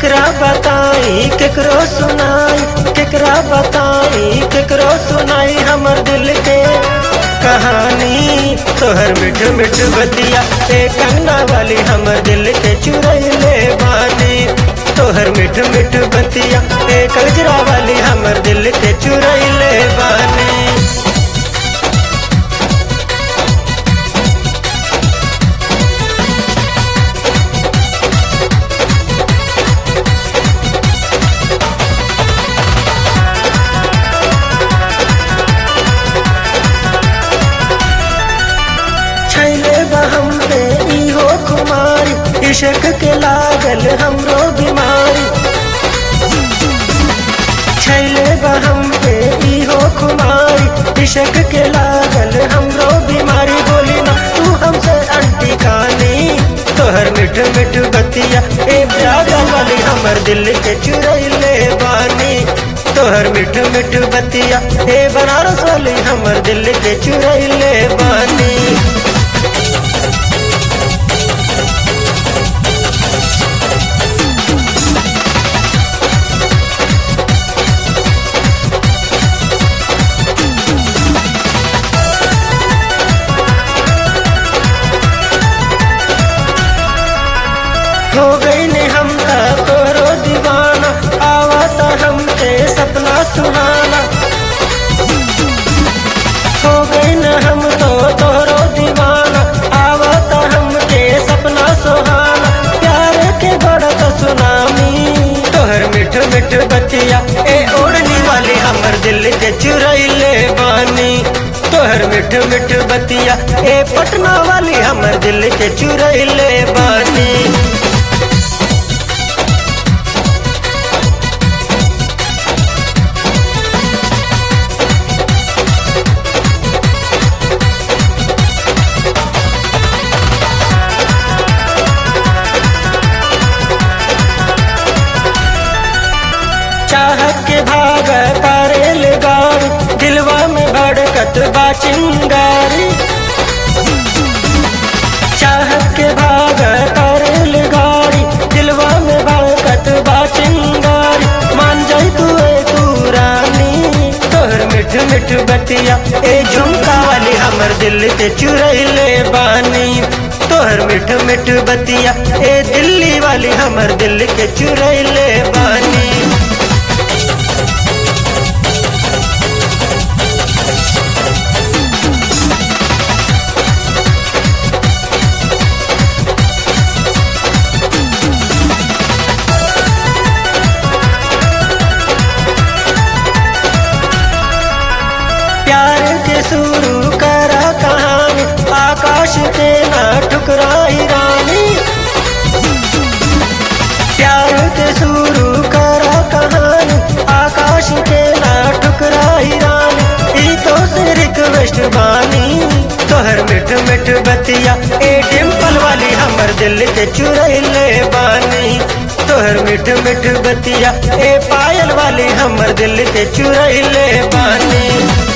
केकरा बताई केकरो सुनाई केकरा बताई केकरो सुनाई हमर दिल के कहानी तोहर मिठ मिठ बतिया ए कंगना वाली हमर दिल के चुरैले बानी तोहर मिठ मिठ बतिया ए कजरा वाली हमर दिल के चुरैले बानी छैले बहम पे इहो खुमारी इश्क के लागल हमरो बीमारी छैले बहम पे इहो खुमारी इश्क के लागल हमरो बीमारी बोली ना तू हमसे अंटी कानी तोहर मिठ मिठ बतिया ए प्यागा वाली हमर दिल के चुरैले बानी तोहर मिठ मिठ बतिया ए बनारस वाली हमर दिल के चुरैले बानी हो गई ने हम ता तोरो दीवाना आवता हमके सपना सुहाना हो गई न हम तो तोरो दीवाना आवता हमके सपना सुहाना प्यार के बड़ा सुनामी तोहर मिठ मिठ बतिया ए ओढ़नी वाली हमर दिल के चुरैले बानी तोहर मिठ मिठ बतिया ए पटना वाली हमर दिल के चुरैले बानी चाहत के भाग पारेल गाड़ी दिलवा में भड़कत बा चिंगारी चाहत के भाग पारेल गाड़ी दिलवा में भड़कत बा चिंगारी मान जाई तू ए तू रानी तोहर मिठ मिठ बतिया ए झुमका वाली हमर दिल के चुरैले बानी तोहर मिठ मिठ बतिया ए दिल्ली वाली हमर दिल के चुरैले बानी प्यार के शुरू करा कहानी आकाश के ना ठुकराई रानी प्यार के शुरू करा कहानी आकाश के ना ठुकराई रानी ई तो से रिक्वेस्ट बानी तोहर मिठ मिठ बतिया ए डिम्पल वाली हमर दिल के चुरैले बानी तोहर मिठ मिठ बतिया ए पायल वाली हमर दिल के चुरैले बानी